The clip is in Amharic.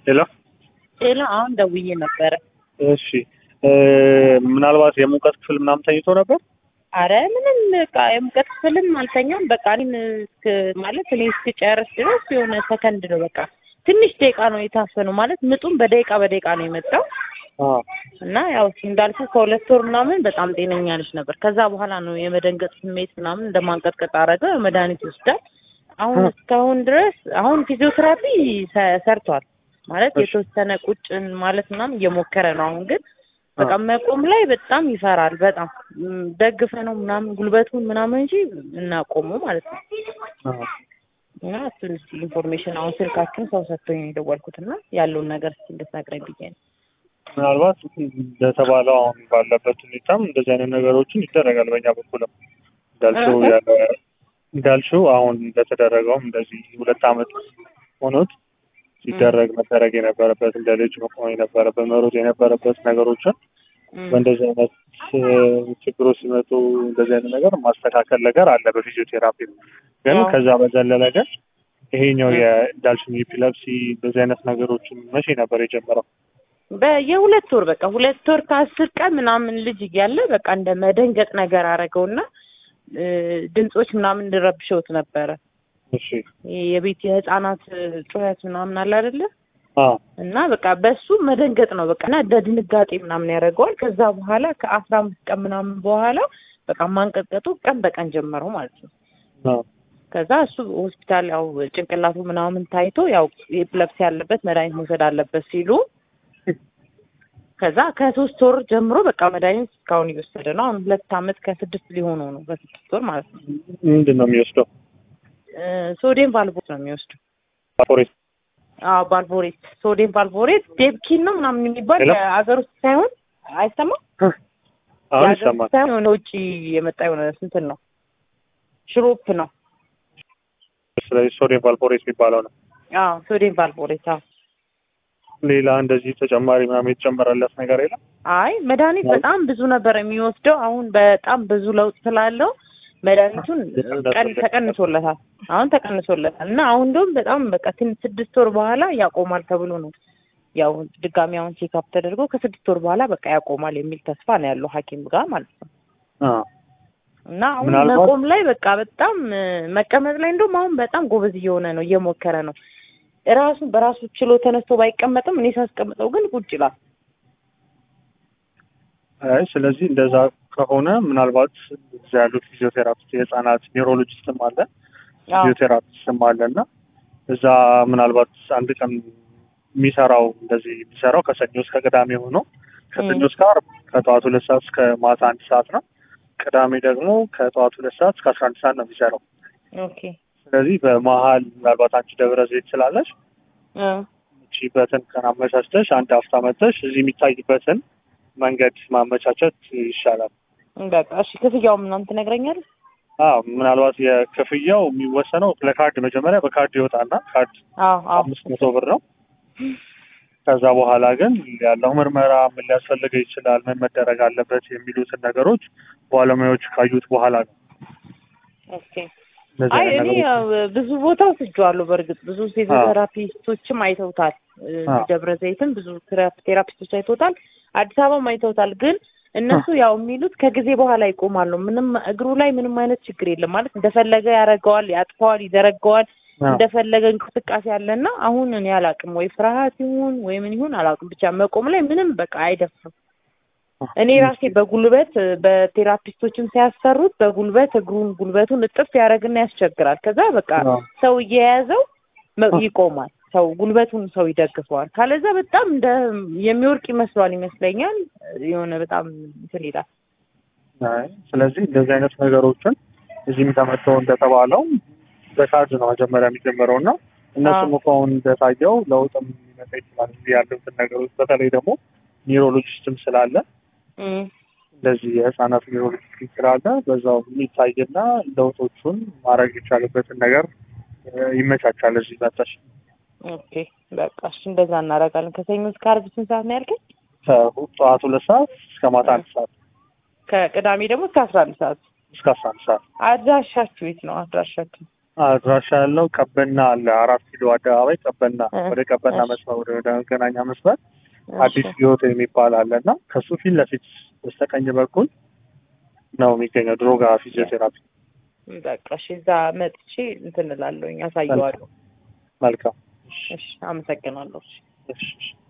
ሄሎ ሌላ አሁን ደውዬ ነበረ። እሺ እ ምናልባት የሙቀት ክፍል ምናምን ተኝቶ ነበር? አረ ምንም በቃ የሙቀት ክፍልም አልተኛም። በቃ እኔም እስክ ማለት እኔ እስክጨርስ ድረስ የሆነ ሰከንድ ነው በቃ ትንሽ ደቂቃ ነው የታፈነው። ማለት ምጡም በደቂቃ በደቂቃ ነው የመጣው አዎ እና ያው እንዳልኩ ከሁለት ወር ምናምን በጣም ጤነኛ ልጅ ነበር። ከዛ በኋላ ነው የመደንገጥ ስሜት ምናምን እንደማንቀጥቀጥ አረገ። መድኃኒት ይወስዳል። አሁን እስካሁን ድረስ አሁን ፊዚዮቴራፒ ሰ- ሰርቷል ማለት እሺ። የተወሰነ ቁጭን ማለት ምናምን እየሞከረ ነው። አሁን ግን በቃ መቆም ላይ በጣም ይፈራል። በጣም ም፣ ደግፈ ነው ምናምን ጉልበቱን ምናምን እንጂ እናቆሙ ማለት ነው። አዎ እና እሱን እስኪ ኢንፎርሜሽን አሁን ስልካችን ሰው ሰጥቶኝ ነው የደወልኩት እና ያለውን ነገር እስኪ እንድትነግረኝ ብዬ ነው። ምናልባት እንደተባለው አሁን ባለበት ሁኔታም እንደዚህ አይነት ነገሮችን ይደረጋል። በእኛ በኩልም እንዳልሽው እህ። ያለ እንዳልሽው አሁን እንደተደረገውም እንደዚህ ሁለት ዓመት ሆኖት ሲደረግ መደረግ የነበረበት እንደ ልጅ መቆም የነበረበት መሮጥ የነበረበት ነገሮችን እም፣ በእንደዚህ አይነት እ፣ ችግሮች ሲመጡ እንደዚህ አይነት ነገር ማስተካከል ነገር አለ በፊዚዮቴራፒ ግን አዎ። ከዛ በዘለለ ግን ይሄኛው እ። የእንዳልሽኝ ኤፒለፕሲ እንደዚህ አይነት ነገሮችን መቼ ነበር የጀመረው? በየሁለት ወር በቃ ሁለት ወር ከአስር ቀን ምናምን ልጅ እያለ በቃ እንደ መደንገጥ ነገር አደረገውና እ፣ ድምጾች ምናምን እንድረብሸውት ነበረ። እሺ ይሄ የቤት የህፃናት ጩኸት ምናምን አለ አይደለ? አዎ እና በቃ በሱ መደንገጥ ነው በቃ እና እንደ ድንጋጤ ምናምን ያደርገዋል። ከዛ በኋላ ከአስራ አምስት ቀን ምናምን በኋላ በቃ ማንቀጥቀጡ ቀን በቀን ጀመረው ማለት ነው። አዎ ከዛ እሱ ሆስፒታል ያው ጭንቅላቱ ምናምን ታይቶ ያው ኤፕለፕሲ ያለበት መድኃኒት መውሰድ አለበት ሲሉ ከዛ ከሶስት ወር ጀምሮ በቃ መድኃኒት እስካሁን እየወሰደ ነው። አሁን ሁለት አመት ከስድስት ሊሆነው ነው በስድስት ወር ማለት ነው። ምንድን ነው የሚወስደው? እ፣ ሶዲየም ቫልቮሬት ነው የሚወስደው። ፎሬስ አዎ ቫልቮሬት፣ ሶዲየም ቫልቮሬት ዴፕኪን ነው ምናምን የሚባል ሄሎ? አገር ውስጥ ሳይሆን አይሰማም አሁን የሀገር ይሰማል። ውስጥ ሳይሆን የሆነ ውጭ የመጣ የሆነ ስንትን ነው ሽሮፕ ነው። ስለዚህ ሶዲየም ቫልፖሬት የሚባለው ነው። አዎ ሶዲየም ቫልቮሬት። አዎ ሌላ እንደዚህ ተጨማሪ ምናምን የተጨመረለት ነገር የለም? አይ መድኃኒት በጣም ብዙ ነበር የሚወስደው። አሁን በጣም ብዙ ለውጥ ስላለው መድኃኒቱን ቀን ተቀንሶለታል። አሁን ተቀንሶለታል እና አሁን እንደውም በጣም በቃ ትንሽ ስድስት ወር በኋላ ያቆማል ተብሎ ነው ያው ድጋሚ አሁን ቼክአፕ ተደርጎ ከስድስት ወር በኋላ በቃ ያቆማል የሚል ተስፋ ነው ያለው ሐኪም ጋር ማለት ነው። አዎ እና አሁን ምናልባት- መቆም ላይ በቃ በጣም እ፣ መቀመጥ ላይ እንደውም አሁን በጣም ጎበዝ እየሆነ ነው፣ እየሞከረ ነው። ራሱን በራሱ ችሎ ተነስቶ ባይቀመጥም እኔ ሳስቀምጠው ግን ቁጭ ይላል። አይ ስለዚህ እንደዛ ከሆነ ምናልባት እዚያ ያሉት ፊዚዮቴራፒስት የህፃናት ኒውሮሎጂስትም አለ አዎ ፊዚዮቴራፒስትም አለ እና እዛ ምናልባት አንድ ቀን የሚሰራው እንደዚህ የሚሰራው ከሰኞ እስከ ቅዳሜ ሆኖ ከሰኞ እስከ ዓርብ ከጠዋት ሁለት ሰዓት እስከ ማታ አንድ ሰዓት ነው። ቅዳሜ ደግሞ ከጠዋት ሁለት ሰዓት እስከ አስራ አንድ ሰዓት ነው የሚሰራው። ኦኬ ስለዚህ በመሀል ምናልባት አንቺ ደብረ ዘይት ስላለሽ እ፣ ቺበትን ቀን አመቻችተሽ አንድ ሀፍታ መጥተሽ እዚህ የሚታይበትን መንገድ ማመቻቸት ይሻላል። በቃ እሺ። ክፍያው ምናምን ትነግረኛለህ? አዎ ምናልባት የክፍያው የሚወሰነው ለካርድ መጀመሪያ በካርድ ይወጣና ካርድ አዎ አዎ አምስት መቶ ብር ነው። ከዛ በኋላ ግን ያለው ምርመራ ምን ሊያስፈልገው ይችላል፣ ምን መደረግ አለበት የሚሉትን ነገሮች ባለሙያዎች ካዩት በኋላ ነው። ኦኬ። እነዚህ አይ አይነት እኔ ነገሮች ያው ብዙ ቦታ ወስጄዋለሁ። በእርግጥ ብዙ ፊዚዮቴራፒስቶችም አይተውታል። እ፣ አዎ። ደብረ ዘይትም ብዙ ቴራ- ቴራፒስቶች አይተውታል። አዲስ አበባም አይተውታል። ግን እነሱ ያው የሚሉት ከጊዜ በኋላ ይቆማሉ። ምንም እግሩ ላይ ምንም አይነት ችግር የለም ማለት እንደፈለገ ያደርገዋል፣ ያጥፈዋል፣ ይዘረገዋል አዎ። እንደፈለገ እንቅስቃሴ አለና አሁን እኔ አላውቅም ወይ ፍርሃት ይሁን ወይ ምን ይሁን አላውቅም። ብቻ መቆም ላይ ምንም በቃ አይደፍርም። እኔ ራሴ በጉልበት እ፣ በቴራፒስቶችም ሲያሰሩት በጉልበት እግሩን ጉልበቱን እጥፍ ያደርግና ያስቸግራል። ከዛ በቃ አዎ። ሰው እየያዘው መ- አዎ። ይቆማል። ሰው ጉልበቱን ሰው ይደግፈዋል። ካለዛ በጣም እንደ የሚወርቅ ይመስሏል ይመስለኛል። የሆነ በጣም እንትን ይላል። አይ፣ ስለዚህ እንደዚህ አይነት ነገሮችን እዚህም ተመተው እንደተባለው በካርድ ነው መጀመሪያ የሚጀምረው እና እነሱም አዎ። እኮ አሁን እንደታየው ለውጥም ሊመጣ ይችላል። እዚህ ያሉትን ነገሮች በተለይ ደግሞ ኒውሮሎጂስትም ስላለ እም፣ እንደዚህ የህፃናት ኒውሮሎጂስት ስላለ በዛው የሚታይና ለውጦቹን ማድረግ የቻለበትን ነገር እ፣ ይመቻቻል። እዚህ መጣሽ ኦኬ በቃ እሺ፣ እንደዛ እናደርጋለን። ከሰኞ እስከ ዓርብ ስንት ሰዓት ነው ያልከኝ? ከጠዋት ሁለት ሰዓት እስከ ማታ አንድ ሰዓት ከቅዳሜ ደግሞ እስከ አስራ አንድ ሰዓት እስከ አስራ አንድ ሰዓት አድራሻችሁ የት ነው? አድራሻችሁ አድራሻ ያለው ቀበና አለ። አራት ኪሎ አደባባይ ቀበና፣ እ፣ ወደ ቀበና እሺ። መስመር ወደ መገናኛ መስመር አዲስ እሺ፣ ህይወት የሚባል አለ እና ከሱ ፊት ለፊት በስተቀኝ በኩል ነው የሚገኘው ድሮጋ ፊዚዮቴራፒ። በቃ እሺ፣ እዛ መጥቼ እንትን እላለሁኝ፣ አሳየዋለሁ። መልካም እሺ፣ አመሰግናለሁ። እሺ። እሺ፣ እሺ።